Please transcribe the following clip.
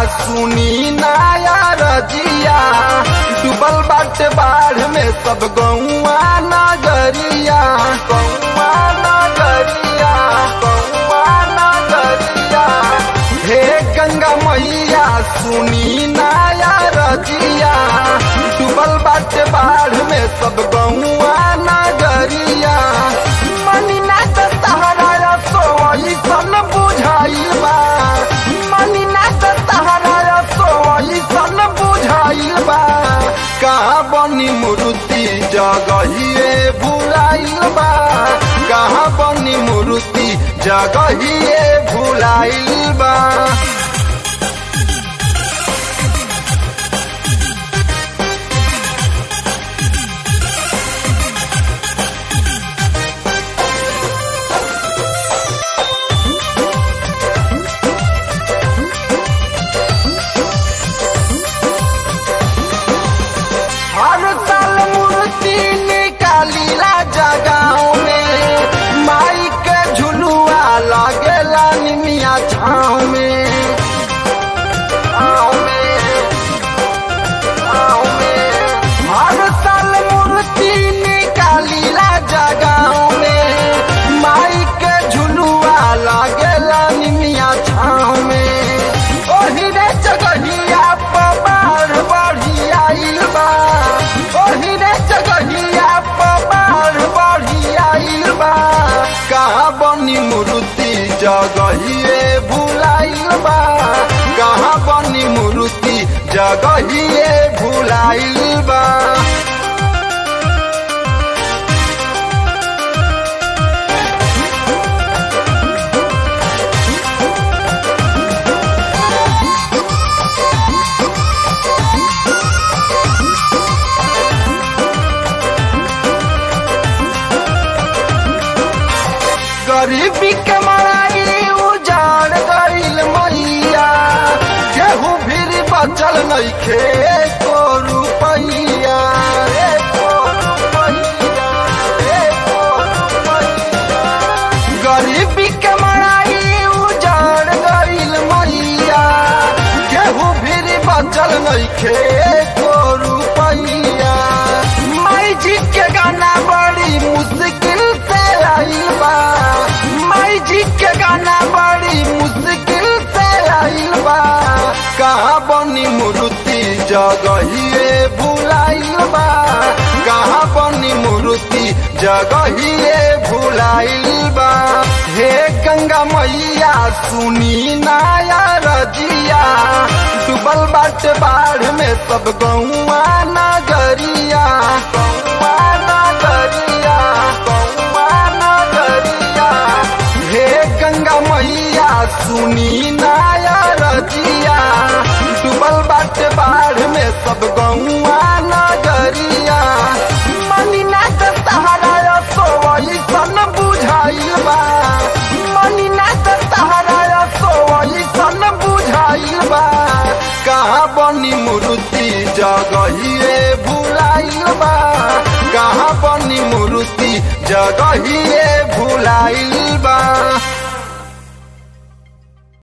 सुनी नाया रजिया डूबल बाटे बाढ़ में सब गौआ नगरिया गौआ नगरिया गौआ नगरिया हे गंगा मैया सुनी नाया रजिया डूबल बाटे बाढ़ में सब गौआ नगरिया मनीना त तहरा सोई सन बुझाई बा मनीना त तहरा सोई सन बुझाई बा कहाँ बनी मूर्ति जगहिए भुलाइल बा कहाँ बनी मूर्ति जगहिए भुलाइल बा हर साल मूर्ति निकालीला जगाओ में माई के झुलुआ लगेला निमिया छाँव में छाँव में, छाँव में। हर साल मूर्ति निकालीला जगाओ में माई के झुलुआ लगेला निमिया छाँव में ओही रे जगहिया पबार बढ़ी आइल बा ओही रे जगहिया पबार बढ़ी आइल बा कहाँ बनी मूर्ति जगहिए भुलाइल बा कहाँ बनी मूर्ति जगहिए भुलाइल बा गरीबी के मारी उजाड़ गईल मैया केहू फिर बचल नइखे को रुपैया एको रुपैया, एको रुपैया। गरीबी के मारी उजाड़ गईल मैया केहू फिर बचल नइखे को रुपैया माई जी के गाना बड़ी मुश्किल से आइल बा माई जी के गाना बड़ी मुश्किल से आइल बा कहाँ बनी मूर्ति जगहिए भुलाइल बा कहाँ बनी मूर्ति जगहिए भुलाइल बा हे गंगा मैया सुनी नाया रजिया डूबल बाटे बाढ़ में सब गौआ नगरिया गौआ नगरिया गौआ नगरिया हे गंगा मैया सुनी नाया रजिया डूबल बाटे बाढ़ में सब गौआ नगरिया मनीना त तहरा सोई सन बुझाइल बा मनीना त तहरा सोई सन बुझाइल बा कहाँ बनी मूर्ति जगहिए भुलाइल बा कहाँ बनी मूर्ति जगहिए भुलाइल बा